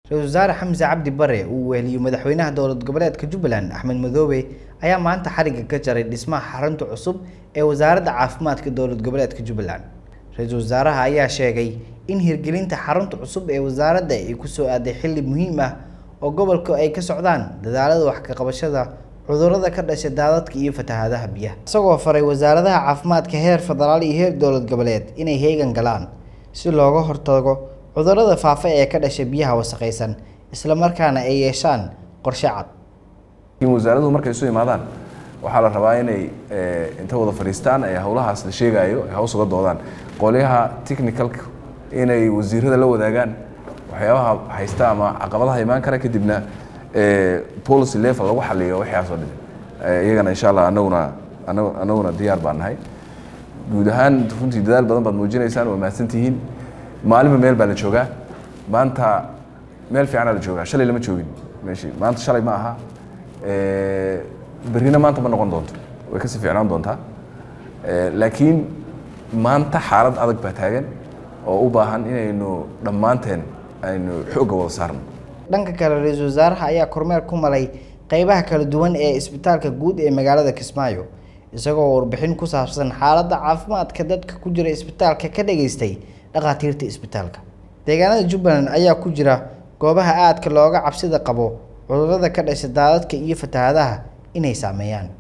ra-iisul wasaare xamse cabdi bare uu weheliyo madaxweynaha dowlad goboleedka jubbaland axmed madoobe ayaa maanta xarigga ka jaray dhismaha xarunta cusub ee wasaaradda caafimaadka dowlad goboleedka jubbaland ra-iisul wasaaraha ayaa sheegay in hirgelinta xarunta cusub ee wasaaradda ay kusoo aaday xilli muhiim ah oo gobolka ay ka socdaan dadaalada wax ka qabashada cudurrada ka dhasha daadadka iyo fatahaadaha biyaha isagoo faray wasaaradaha caafimaadka heer federaal iyo heer dowlad goboleed inay heegan galaan si looga hortago cudurrada faafa ee ka dhasha biyaha wasakhaysan isla markaana ay yeeshaan qorshe cad laakiin wasaaraduhu markay isu imaadaan waxaa la rabaa inay inta wada fadhiistaan ee howlahaas la sheegaayo ay haws uga doodaan qolyaha technicalka inay wasiirada la wadaagaan waxyaabaha haysta ama caqabadaha imaan kara kadibna policy level lagu xaliyo waxyaas oo dhan iyagana insha allah anaguna anaguna diyaar baan nahay guud ahaan runtii dadaal badan baad muujinaysaan waa mahadsantihiin maalinba meel baa la joogaa maanta meel fiicanaa la joogaa shalay lama joogin meeshii maanta shalay ma aha berrina maanta ma noqon doonto way kasii fiicnaan doontaa laakiin maanta xaalad adag baa taagan oo u baahan inaynu dhammaanteen aynu xoogga wada saarno dhanka kale ra-iisul wasaaraha ayaa kormeer ku maray qeybaha kala duwan ee isbitaalka guud ee magaalada kismaayo isagoo warbixin ku saabsan xaaladda caafimaadka dadka ku jira isbitaalka ka dhageystay dhakhaatiirta isbitaalka deegaanada jubbaland ayaa ku jira goobaha aadka looga cabsida qabo cudurrada ka dhasha daadadka iyo fatahaadaha inay saameeyaan